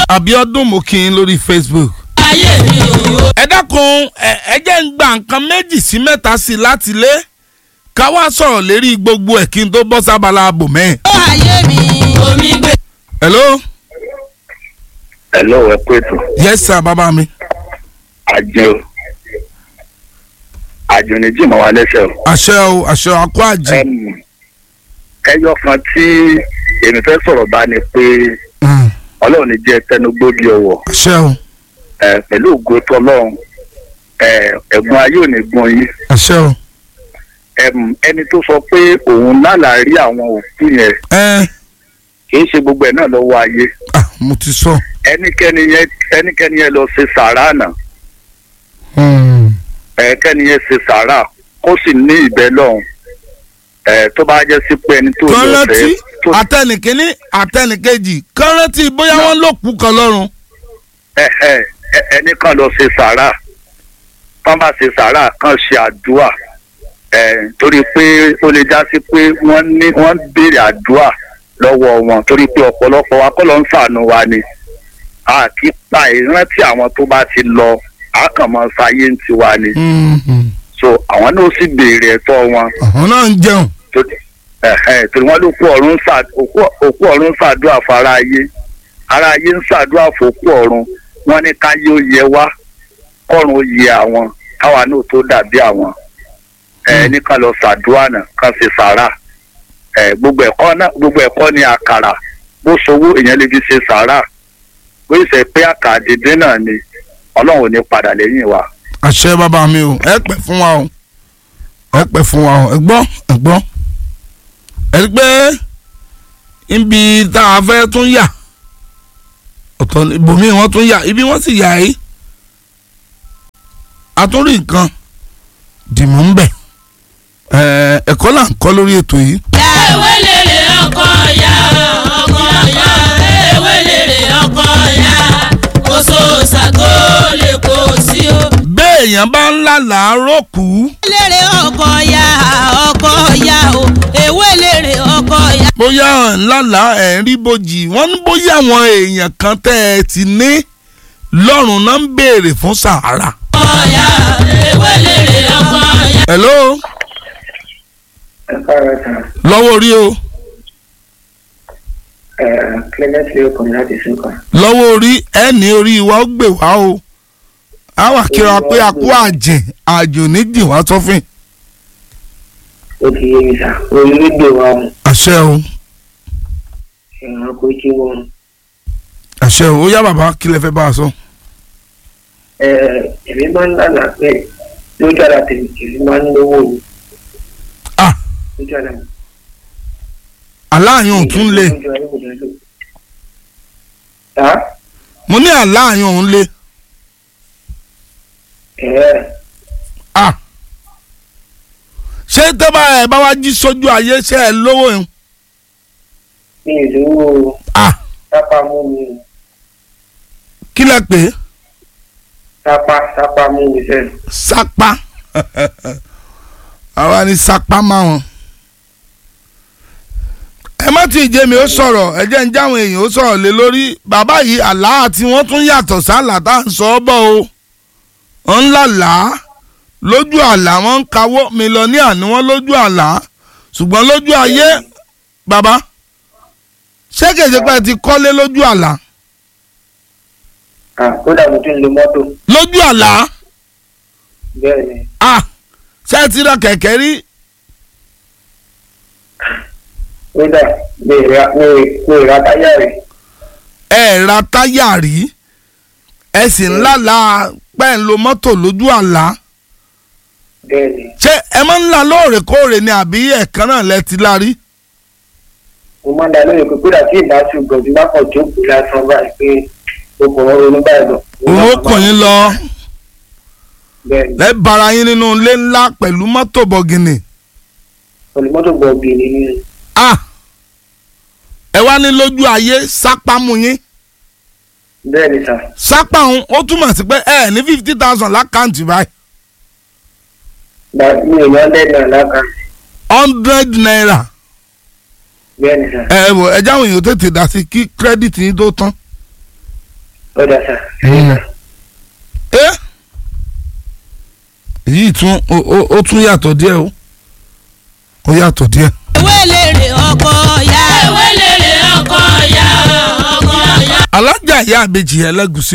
Abíọ́dún mo kí yín lórí Facebook. ayé mi ò ẹ dákun ẹ ẹ jẹ́ ń gba nǹkan méjì sí mẹ́ta sí i láti lé ká wá sọ̀rọ̀ lérí gbogbo ẹ̀ kí n tó bọ́ sábàlá ààbò mẹ́ẹ̀. ó ayé mi omi gbé. hello Hello, ẹ kú ètò. yes sir bàbá mi. Àjò àjò ní jìmọ̀ wa lẹ́sẹ̀ o. àṣẹ o àṣẹ àkó àjì. Ẹm, ẹyọ kan tí èmi fẹ́ sọ̀rọ̀ bá ni pé Mm, Ọlọ́run ní jẹ́ tẹnugbó bí ọwọ́ àṣẹ o ẹ, pẹ̀lú ògo tọlọ́run ẹ, ẹ̀gbọ́n ayé ò ní gbọ́n yín. àṣẹ o. Ẹm, ẹni tó sọ pé òun lálàá rí àwọn òkú yẹn ẹ kì í ṣe gbogbo ẹ̀ náà lọ́wọ́ ayé. ah mo ti sọ. ẹnikẹ́ni yẹn ẹnikẹ́ni yẹn lọ ṣe sàárà náà Mm, ẹ̀ẹ́kẹ́ni yẹn ṣe sàárà kó sì ní ìbẹ́ lọ́hùn ẹ̀ tó bá jẹ́ sí pé ẹni tó lọ kọ́rántì fẹ́ tó àtẹnìkíní àtẹnìkejì kọ́rántì bóyá wọ́n ló kú kan lọ́rùn. ẹ ẹ ẹ- ẹni kan lọ ṣe sàárà kán bá ṣe sàárà kan ṣe àdúà ẹ torí pé ó lè já sí pé wọ́n ní wọ́n ń béèrè àdúà lọ́wọ́ wọn torí pé ọ̀pọ̀lọpọ̀ wa kọ́ ló ń ṣàánú wa ni a kì í pa ìrántí àwọn tó bá ti lọ a kàn mọ́ sáyé ń tiwa ni Mm, mm. so àwọn náà ó sì béèrè ẹ̀tọ́ wọn àwọn náà ń jẹun. torí ẹ̀hẹ́n, torí wọ́n ló kú ọ̀run ń ṣà- òkú- òkú ọ̀run ń ṣàdúrà fara ayé ara ayé ń ṣàdúrà fòkú ọ̀run wọ́n ní káyé ó yẹ wá kọ́run ó yẹ àwọn káwa náà tó dàbí àwọn ẹ̀ ní ká lọ ṣàdúrà náà ká ṣe sàárà ẹ̀ gbogbo ẹ̀kọ́ náà gbogbo ẹ̀kọ́ ni àkàrà bó sowó èèyàn lè fi ṣe sàárà bó ṣe pé àkàrà dídín náà ni ọlọ́run ò ní padà lẹ́yìn wa. àṣẹ bàbá mi o ẹ pẹ́ fún wa o ẹ pẹ́ fún wa o ẹ gbọ́ ẹ gbọ́ ẹ rí pé ibi tá a fẹ́ tún yà ọ̀tọ̀ ní- ibòmíì wọ́n tún yà ibi wọ́n sì yà yìí a tún rí nǹkan dìmú ń bẹ̀ ẹ ẹ̀kọ́ là ń kọ́ lórí ètò yìí ya ewé lèrè ọkọ ya ọkọ ya ewé lèrè ọkọ ya oṣù ṣàgó lè kó sí o. béèyàn bá ń lálàá rókù lèrè ọkọ ya ọkọ ya o ewé lèrè ọkọ ya. bóyá ẹ̀ ń lálàá ẹ̀ ń rí bojì wọ́n ní bóyá àwọn èèyàn kan tẹ́ ẹ ti ní lọ́rùn náà ń béèrè fún sàárà. ọkọ ya ewé lèrè ọkọ ya. hello ẹ káàárọ̀ sàn lọ́wọ́ orí o ẹ clement lè kàn láti sùkà lọ́wọ́ orí ẹ ní orí wa ó gbè wá o a wà kíra pé a kú àjẹ́ àjò nídìí wá sọ́fìn ó ti yé mi sà orílẹ̀-èdè wa ọ̀hún àṣẹ o ẹ̀rọ kò tí wọn àṣẹ o ó yá bàbá kí lẹ fẹ́ bá a sọ. ẹ èmi máa ń lànà pé lójú àlá tèmi èmi máa ń lówó ni ah lójú àlá mi. aláàyàn ò tún lé Lójú àlá mi lò. Tá? mo ní aláàyàn òun lé ẹ ah ṣé tó bá ẹ bá wá jí sójú ayé ṣé ẹ lówó yẹn mi ì lówó ah sápá mú mi kí lẹ pè é sápá sápá mú mi sẹ́nu. sápá àwa ni sápá máwọn. ẹ má tí ì jẹ́ mi ó sọ̀rọ̀ ẹ jẹ́ ń jáwọn èèyàn ó sọ̀rọ̀ lé lórí bàbá yìí àlá àti wọ́n tún yàtọ̀ sálà tá à ń sọ ọ́ bọ̀ o wọ́n ń lálà á lójú àlá wọ́n ń kawó mílíọ̀nìà ni wọ́n lójú àlá ṣùgbọ́n lójú ayé bàbá ṣé kèsì pé ẹ ti kọ́lé lójú àlá Ah, kódà mo tún lo mọ́tò lójú àlá bẹ́ẹ̀ ni ah ṣé ẹ ti ra kẹ̀kẹ́ rí kódà mi ì ra mi ì mi ì ra táyà rẹ̀ ẹ ra táyà rí ẹ sì ń lálàá pẹ́ ń lo mọ́tò lójú àlá bẹ́ẹ̀ ni ṣé ẹ máa ń la lóòrèkóòrè ni àbí ẹ̀kan náà lẹ ti la rí. mo máa ń da lóye pé kódà tí ìbá ṣùgbọ́n tí bá kàn jókòó lásán báyìí pé mo kàn ń ronú báyìí lọ. òun ó kàn yín lọ bẹ́ẹ̀ ni lẹ́ bara yín nínú ilé ńlá pẹ̀lú mọ́tò bọ̀gìnì. pẹ̀lú mọ́tò gbọ̀ngì nínú ah ẹ wá ní lójú ayé sápá mu yín bẹ́ẹ̀ ni sà sápá òun ó túmọ̀ sí pé ẹ ní fifty thousand lákàntì báyìí gba mi ò yàn lẹ́nu àlákà hundred naira bẹ́ẹ̀ ni sà ẹ wò ẹ jáwé èèyàn tètè dá sí kí kírẹ́dìtì yín tó tán ọ̀dà sà. ẹ èyí tún ó ó- ó tún yàtọ̀ díẹ̀ o ó yàtọ̀ díẹ̀. ewé lèrè ọkọ ya ewé lèrè ọkọ ya ọkọ ya. alájà ìyá àbèjì ẹlẹ́gùsí